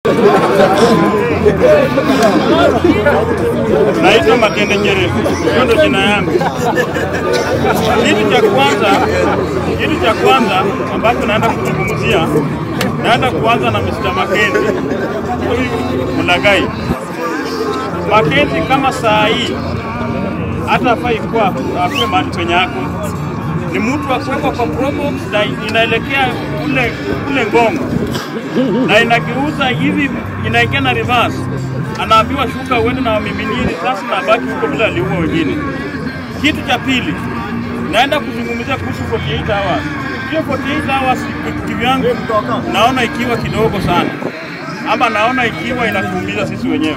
Naitwa Makende Nyerefu, hiyo ndo jina yangu. Kitu cha kwanza, kitu cha kwanza ambacho naenda kuzungumzia, naenda kuanza na Mr. Makenzi, huyu mlagai Makenzi. Kama saa hii hata afai kuwa akuwe mahali penye yako, ni mtu wa kuwekwa kwa probox na inaelekea kule kule Ngongo na inageuza hivi, inaingia na reverse, anaambiwa shuka uende na wamiminini sasa, na baki huko bila aliua wengine. Kitu cha pili, naenda kuzungumzia kuhusu 48 hours. Hiyo 48 hours kivyangu naona ikiwa kidogo sana, ama naona ikiwa inatuumiza sisi wenyewe.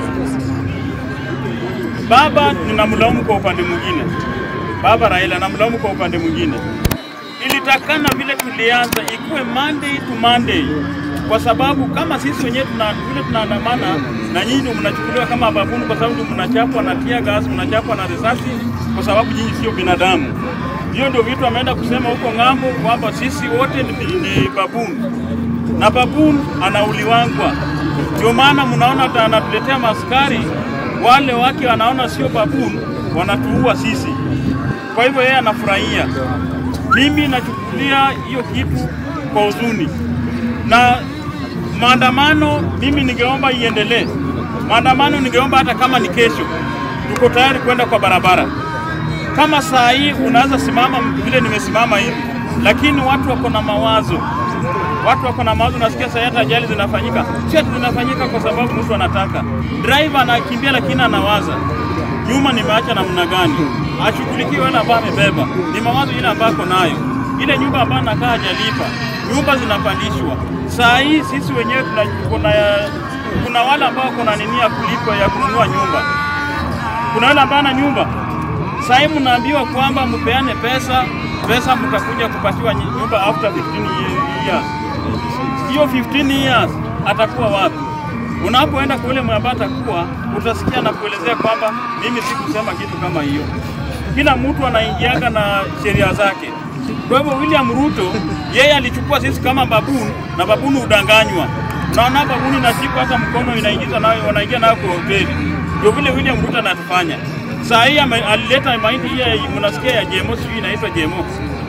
Baba ninamlaumu kwa upande mwingine, baba Raila namlaumu kwa upande mwingine. Ilitakana vile tulianza ikuwe Monday to Monday, kwa sababu kama sisi wenyewe tuna vile tunaandamana na nyinyi ndio mnachukuliwa kama babuni, kwa sababu ndio mnachapwa na tear gas, mnachapwa na risasi, kwa sababu nyinyi sio binadamu. Hiyo ndio vitu ameenda kusema huko ng'ambo kwamba sisi wote ni, ni babuni na babuni anauliwangwa. Ndio maana mnaona hata anatuletea maskari wale wake wanaona sio babuni, wanatuua sisi. Kwa hivyo yeye anafurahia. Mimi nachukulia hiyo kitu kwa huzuni, na maandamano mimi ningeomba iendelee. Maandamano ningeomba hata kama ni kesho, tuko tayari kwenda kwa barabara. Kama saa hii unaweza simama vile nimesimama hivi, lakini watu wako na mawazo watu wako na mawazo. Nasikia saa hata ajali zinafanyika, si ati zinafanyika kwa sababu mtu anataka. Driver anakimbia lakini anawaza nyuma nimeacha namna gani, ashughulikie wale ambao amebeba. Ni mawazo ile ambayo ako nayo, ile nyumba ambayo anakaa hajalipa, nyumba zinapandishwa. Saa hii sisi wenyewe tuna, kuna, kuna wale ambao kuna nini ya kulipa ya kununua nyumba, kuna wale ambao ana nyumba. Saa hii mnaambiwa kwamba mpeane pesa, pesa mtakuja kupatiwa nyumba after 15 years. Hiyo 15 years atakuwa wapi? Unapoenda kwa yule ambaye atakuwa, utasikia na kuelezea kwamba mimi sikusema kitu kama hiyo. Kila mtu anaingianga na sheria zake. Kwa hivyo William Ruto yeye alichukua sisi kama babuni na babuni udanganywa. Naona babuni nashika hata mkono inaingiza nayo wanaingia nayo kwa hoteli. Ndio vile William Ruto anatufanya. Saa hii alileta mahindi hii mnasikia ya JMO, sijui inaitwa JMO.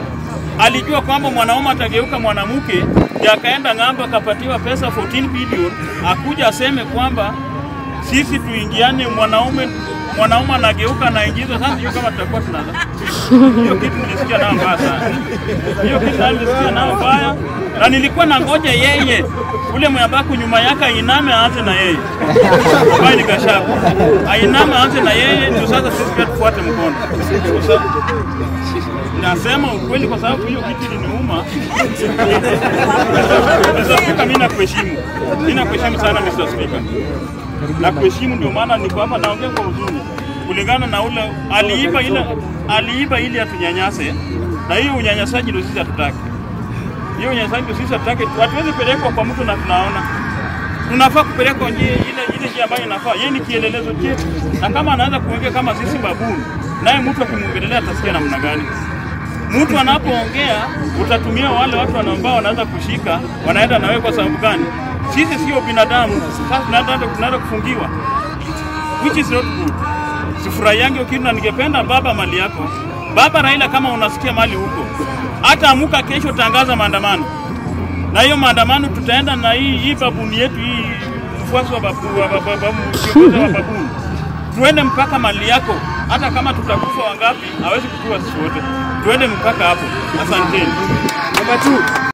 Alijua kwamba mwanaume atageuka mwanamke, akaenda ng'ambo akapatiwa pesa 14 bilioni, akuja aseme kwamba sisi tuingiane, mwanaume mwanaume anageuka anaingizwa. Sasa hiyo kama tutakuwa tunaza hiyo kitu nilisikia nao mbaya sana, hiyo kitu nilisikia nao mbaya, na nilikuwa na ngoja yeye ule mwabaku nyuma yake ainame aanze na yeye ambaye ni Gashaku ainame aanze na yeye ndio sasa sisi pia tufuate mkono. Nasema ukweli kwa sababu hiyo kitu iliniuma. Mr. Speaker, mimi nakuheshimu, mimi nakuheshimu sana Mr. Speaker, nakuheshimu, ndio maana niko hapa naongea kwa huzuni, kulingana na ule aliiba ile aliiba ili atunyanyase, na hiyo unyanyasaji ndio sisi hatutaki. Hiyo unyanyasaji ndio sisi hatutaki. Hatuwezi pelekwa kwa mtu na tunaona tunafaa kupelekwa njia ile ile njia ambayo inafaa. Yeye ni kielelezo chetu, na kama anaanza kuongea kama sisi babuni, naye mtu akimwongelea atasikia namna gani? Mtu anapoongea utatumia wale watu ambao wanaanza kushika, wanaenda na wewe kwa sababu gani? Sisi sio binadamu. Sasa tunaenda tunaenda kufungiwa, which is not good. Sifurahiangi hiyo kitu, na ningependa baba, mali yako baba Raila, kama unasikia mali huko, hata amuka kesho, tangaza maandamano na hiyo maandamano tutaenda na hii hii babuni yetu hii mfuasi wa babu wa babu kiongozi wa babuni, tuende mpaka mali yako, hata kama tutakufa wangapi, hawezi kutua sisi wote, tuende mpaka hapo. Asanteni. Namba 2